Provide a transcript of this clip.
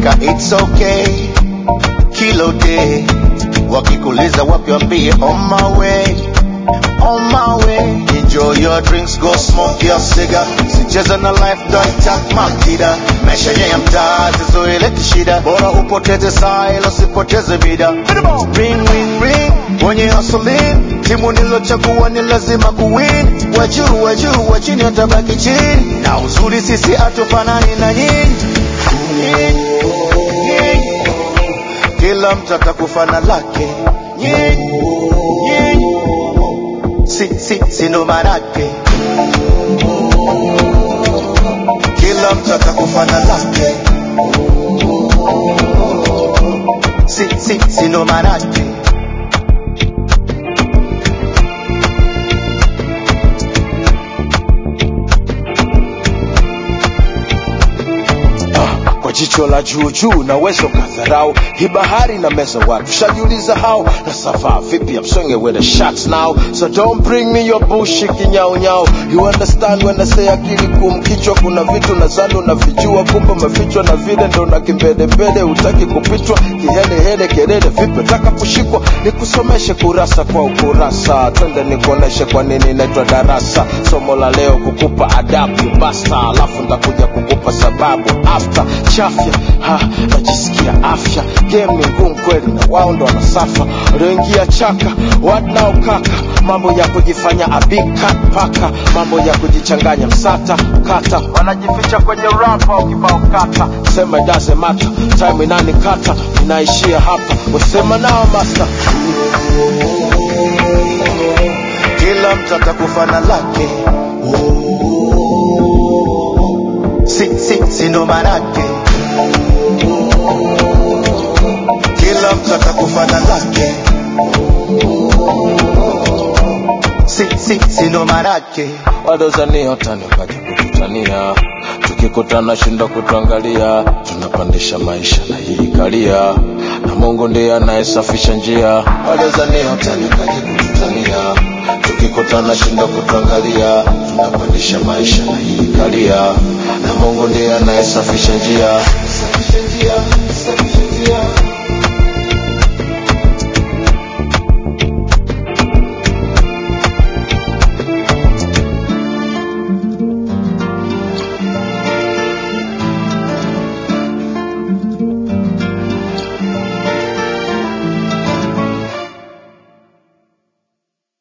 ukifika it's okay kilo day wakikuliza wapi wambie on my way on my way enjoy your drinks go smoke your cigar sicheza na life don't tak makida maisha ya mtaa zizoeleti shida bora upoteze saa ila usipoteze vida ring ring ring wenye hustling timu nilochagua ni lazima kuwin wajuu wajuu wa chini watabaki chini na uzuri sisi hatufanani na nyinyi Nyinyi, nyinyi. kila mtu atakufana lake nyinyi nyinyi si si si ndo manake kila mtu atakufana lake si si si ndo manake Ah, kwa jicho la juu juu naweza ukadharau hii bahari na meza watu shajiuliza hao na savaa vipi I'm swinging with the shots now so don't bring me your bullshit kinyao nyao you understand when I say akili kumkichwa kuna vitu nadhani unavijua kumbe umefichwa na vile ndo na kimbedembede hutaki kupitwa kihelehele kelele vipi taka kushikwa nikusomeshe kurasa kwa ukurasa twende nikuoneshe kwa nini naitwa darasa somo la leo kukupa adabu basta alafu ndakuja kukupa sababu after chafya ha najisikia afya game ni ngumu kweli na wao ndo wanasafa walioingia chaka what now kaka mambo ya kujifanya abika paka mambo ya kujichanganya msata kata wanajificha kwenye rapa ukibao kata sema it doesn't matter time inani kata inaishia hapa wasema nao master kila mtu atakufana lake si si si ndo manake kila mtu atakufana lake si si si ndo manake wadozania utani ukaja kututania tukikutana shinda kutuangalia tunapandisha maisha na hii kalia na mungu ndiye anayesafisha njia wadozania utani ukaja kututania tukikutana shinda kutuangalia tunapandisha maisha na hii kalia na mungu ndiye anayesafisha njia safisha njia safisha njia